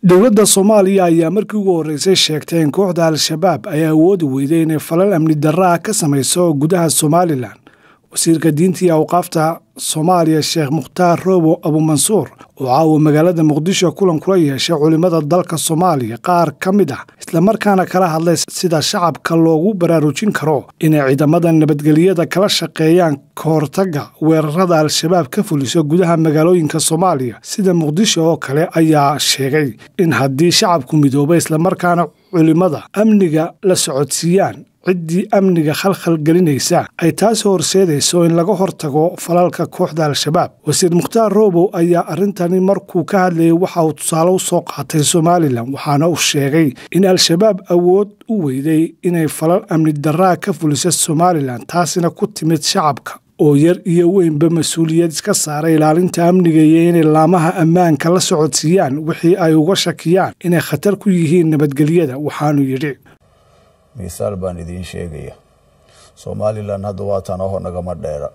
dowladda soomaaliya ayaa markii ugu horreysay sheegtay in kooxda al-shabaab ay awoodi weyday inay falal amni darraa ka samayso gudaha somalilan wasiirka diinta iyo awqaafta soomaaliya sheekh mukhtaar roobo abuumansuur oo caawa magaalada muqdisho kulan kula yeeshay culimmada dalka soomaaliya qaar ka mid ah islamarkaana kala hadlay sida shacabka loogu baraarujin karo inay ciidamada nabadgelyada kala shaqeeyaan ka hortagga weerarada al-shabaab ka fuliso gudaha magaalooyinka soomaaliya sida muqdisho oo kale ayaa sheegay in haddii shacabku midooba islamarkaana culimmada amniga la socodsiiyaan ciddii amniga khalkhal gelinaysa ay taasi horseedayso in laga hortago falalka kooxda al-shabaab wasiir mukhtaar roobow ayaa arrintani markuu ka hadlayay waxa uu tusaale u soo qaatay somalilan waxaana uu sheegay in al-shabaab awood u weyday inay falal amni darraa ka fuliso somalilan taasina ku timid shacabka oo yar iyo weynba mas-uuliyad iska saaray ilaalinta amniga iyo inay laamaha ammaanka la socodsiiyaan wixii ay uga shakiyaan inay khatar ku yihiin nabadgelyada waxaanu yidhi misaal baan idiin sheegaya somalilan hadda waa tan aho nagama dheera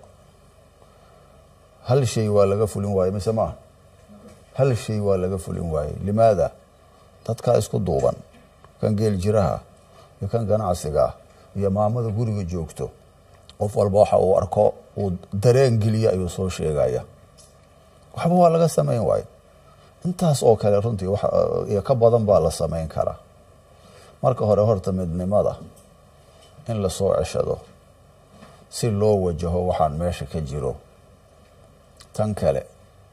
hal shay waa laga fulin waaye mise maaha hal shay waa laga fulin waaye limaada dadkaa isku duuban kan geel jiraha iyo kan ganacsiga iyo maamada guriga joogto qof walba waxa uu arko uu dareen geliya ayuu soo sheegaya waxba waa laga samayn waaye intaas oo kale runtii iyo ka badan baa la samayn karaa marka hore horta midnimada in lasoo ceshado si loo wajaho waxaan meesha ka jiro tan kale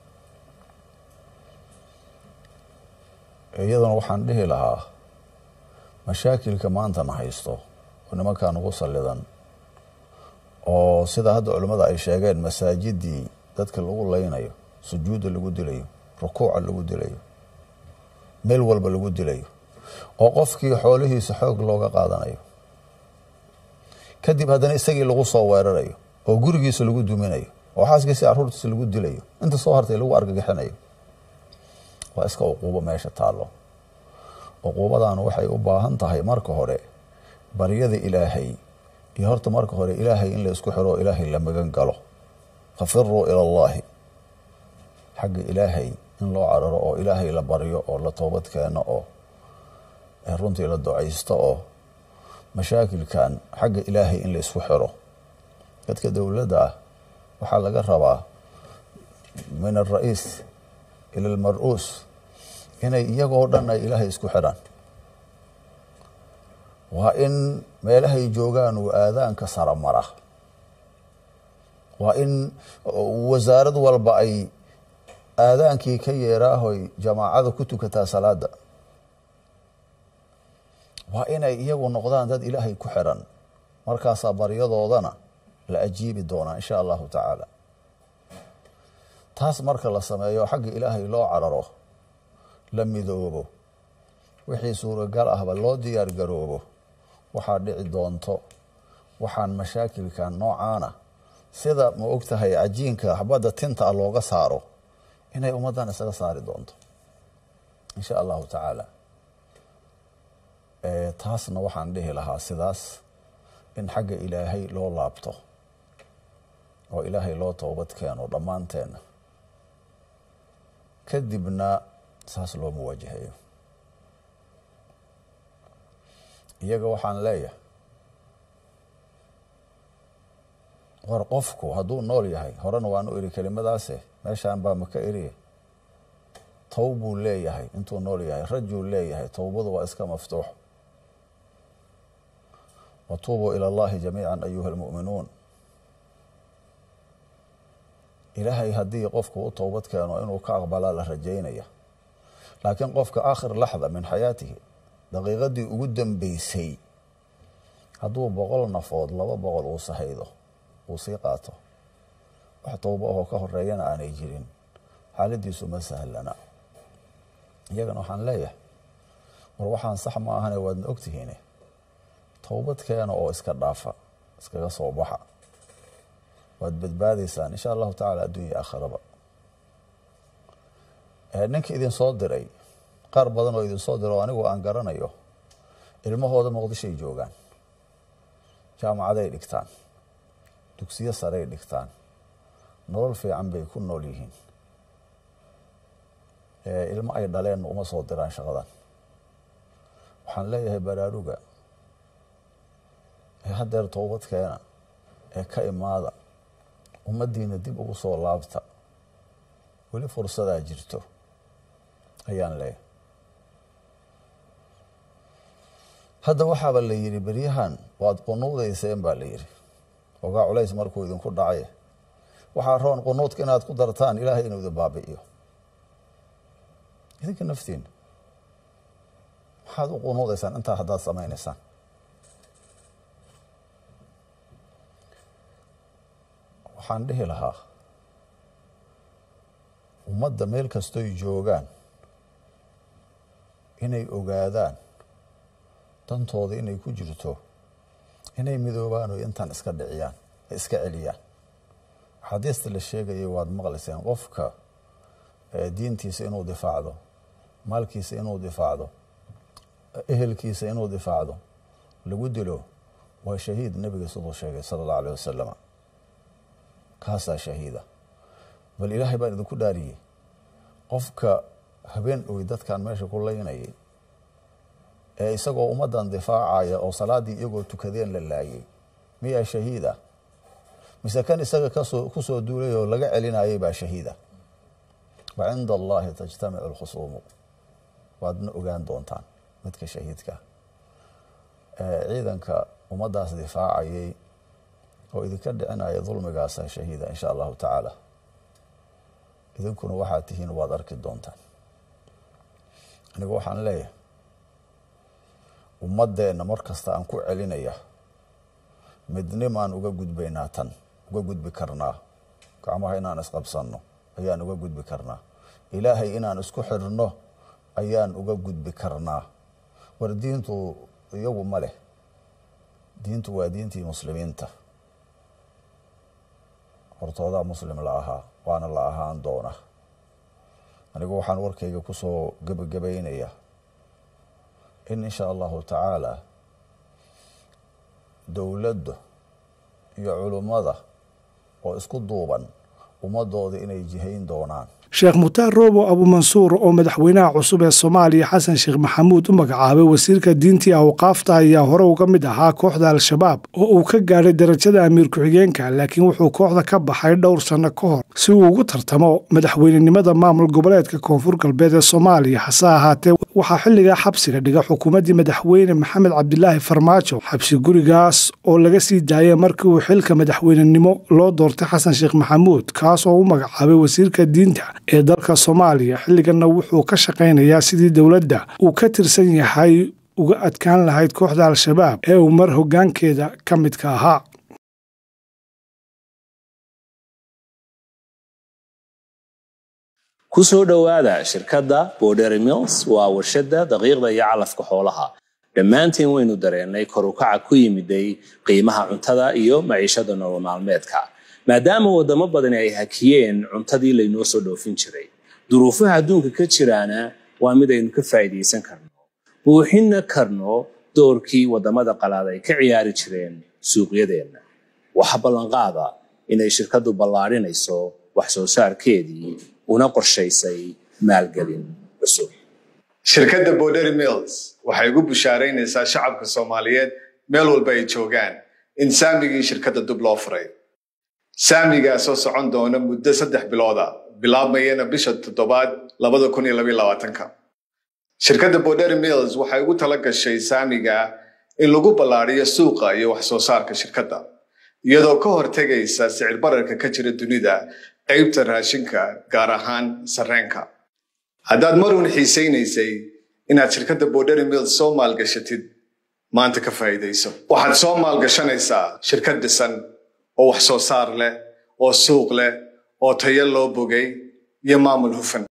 iyaduna waxaan dhihi lahaa mashaakilka maantana haysto oo nimankan ugu sallidan oo sida hadda culimmada ay sheegeen masaajidii dadka lagu leynayo sujuudda lagu dilayo rukuuca lagu dilayo meel walba lagu dilayo oo qofkii xoolihiisa xoog looga qaadanayo kadib haddana isagii lagu soo weerarayo oo gurigiisa lagu duminayo oo xaaskiisa caruurtiisa lagu dilayo inta soo hartay lagu argagixinayo waa iska uquubo meesha taallo uquubadana waxay u baahan tahay marka hore baryada ilaahay iyo horta marka hore ilaahay in la isku xiro oo ilaahay la magan galo fafiruu ila allaahi xagga ilaahay in loo cararo oo ilaahay la baryo oo la toobad keeno oo runtii la ducaysto oo mashaakilkan xagga ilaahay in la isku xiro dadka dowladda ah waxaa laga rabaa min alra'iis ila almar-uus inay iyagoo dhan ay ilaahay isku xidhaan waa in meelahay joogaan uu aadaanka sara mara waa in wasaarad walba ay aadaankii ka yeeraahoy jamaacada ku tukataa salaada waa inay iyagu noqdaan dad ilaahay ku xiran markaasaa baryadoodana la ajiibi doonaa insha allahu tacaala taas marka la sameeyo xagga ilaahay loo cararo la midoobo wixii suuragal ahba loo diyaar garoobo waxaa dhici doonto waxaan mashaakilkan noocaana sida ma ogtahay cajiinka xabadda tinta ah looga saaro inay ummaddan isaga saari doonto insha allahu tacaala taasna waxaan dhihi lahaa sidaas in xagga ilaahay loo laabto oo ilaahay loo toobad keeno dhammaanteenna kadibna saas loo muwaajahayo iyaga waxaan leeyahay war qofku hadduu nool yahay horena waan u iri kelimadaase meeshaan baa maka eriye tow buu leeyahay intuu nool yahay rajuu leeyahay towbadu waa iska maftuux watuubuu ila allahi jamiica ayuha almu'minuun ilaahay haddii qofku u toobad keeno inuu ka aqbalaa la rajaynaya laakiin qofka aakhir laxda min xayaatihi daqiiqadii ugu dambeysay hadduu boqol nafood laba boqol uu sahaydo uu sii qaato wax towbo ahoo ka horeeyana aanay jirin xaaladiisu ma sahlana iyagana waxaan leeyahay war waxaan sax ma ahane waadna ogtihiine towbad keena oo iska dhaafa iskaga soo baxa waad badbaadaysaan insha allahu tacala addunya aakhiraba ninka idin soo diray qaar badan oo idin soo diro o anigu aan garanayo ilmahooda muqdishoay joogaan jaamacaday dhigtaan dugsiyo saray dhigtaan nolol fiican bay ku nool yihiin ilmo ay dhaleenna uma soo diraan shaqadan waxaan leeyahay baraaruga ee haddeer toobadkeena ee ka imaada ummaddiina dib ugu soo laabta weli fursadaa jirto ayaan leeyahay hadda waxaaba la yidhi beryahan waad qunuudayseen baa la yidhi ogaa culays markuu idinku dhacay waxaa roon qunuudka inaad ku dartaan ilaahay inuu idin baabi'iyo idinka naftiina maxaad u qunuudaysaan intaa haddaad samaynaysaan waxaan dhihi lahaa ummadda meel kastoy joogaan inay ogaadaan dantooda inay ku jirto inay midoobaan oo intaan iska dhiciyaan iska celiyaan axaadiista la sheegayay waad maqlayseen qofka diintiisa inuu difaacdo maalkiisa inuu difaacdo ehelkiisa inuu difaacdo lagu dilo waa shahiid nebiga siduu sheegay sala allahu aleh wasalama kaasaa shahiida bal ilaahay baan idinku dhaariyey qofka habeen oy dadkan meesha ku laynayay ee isagoo ummaddan difaacaya oo salaaddii iyagoo tukadeen la laayay miyaa shahiida mise kan isaga kasoo ku soo duulay oo laga celinayay baa shahiida wa cinda allahi tajtamicu alkhusuumu waadna ogaan doontaan midka shahiidka ciidanka ummaddaas difaacayay oo idinka dhicinaya dulmigaasa shahiida insha allahu tacaala idinkuna waxaad tihiin waad arki doontaan anigu waxaan leeyahay ummaddeenna mar kasta aan ku celinaya midnimaan uga gudbaynaa tan uga gudbi karnaa gacmaha inaan isqabsanno ayaan uga gudbi karnaa ilaahay inaan isku xirno ayaan uga gudbi karnaa war diintu iyagu ma leh diintu waa diintii muslimiinta hortoodaa muslim la ahaa waana la ahaan doona anigu waxaan warkayga kusoo gebagabaynaya in insha allahu tacaala dowladda iyo culummada oo isku duuban ummadooda inay jihayn doonaan sheekh mukhtaar roobo abumansuur oo madaxweynaha cusub ee soomaaliya xasan sheekh maxamuud u magacaabay wasiirka diintii awqaafta ayaa hore uga mid ahaa kooxda al-shabaab oo uu ka gaadhay darajada amiir ku-xigeenka laakiin wuxuu kooxda ka baxay dhowr sanno ka hor si uu ugu tartamo madaxweynenimada maamul goboleedka koonfur galbeed ee soomaaliya hase ahaatee waxaa xilligaa xabsiga dhiga xukuumaddii madaxweyne maxamed cabdilaahi farmaajo xabsi gurigaas oo laga sii daayay markii uu xilka madaxweynenimo loo doortay xasan sheekh maxamuud kaas oo u magacaabay wasiirka diinta ee dalka soomaaliya xilliganna wuxuu ka shaqaynayaa sidii dowladda uu ka tirsan yahay uga adkaan lahayd kooxda al-shabaab ee uu mar hoggaankeeda ka midka ahaa ku soo dhowaada shirkadda bordery mills waa warshadda daqiiqda iyo calafka xoolaha dhammaantiin waynu dareennay korukaca ku yimiday qiimaha cuntada iyo maciishada nolol maalmeedka maadaama waddamo badani ay hakiyeen cuntadii laynoo soo dhoofin jiray duruufaha adduunka ka jiraana waa mid aynu ka faa'iidaysan karno buuxinna karno doorkii waddamada qalaad ay ka ciyaari jireen suuqyadeenna waxa ballanqaada inay shirkaddu ballaadhinayso wax soo saarkeedii una qorshaysay maalgelin cusub shirkadda bordery mills waxay ugu bushaaraynaysaa shacabka soomaaliyeed meel walba ay joogaan in saamigii shirkadda dib loo furay saamigaa soo socon doona muddo saddex bilooda bilaabmayana bisha toddobaad labada kun iyo labaiyo labaatanka shirkadda bordery mills waxay ugu tala gashay saamiga in lagu ballaadhiyo suuqa iyo wax soo saarka shirkadda iyadoo ka hortegaysa sicir bararka ka jira dunida qaybta raashinka gaar ahaan sarreenka haddaad marun xiisaynaysay inaad shirkadda bordery mills soo maalgashatid maanta ka faa'iidayso waxaad soo maalgashanaysaa shirkad dhisan oo wax soo saar leh oo suuq leh oo tayo loo bogay iyo maamul hufan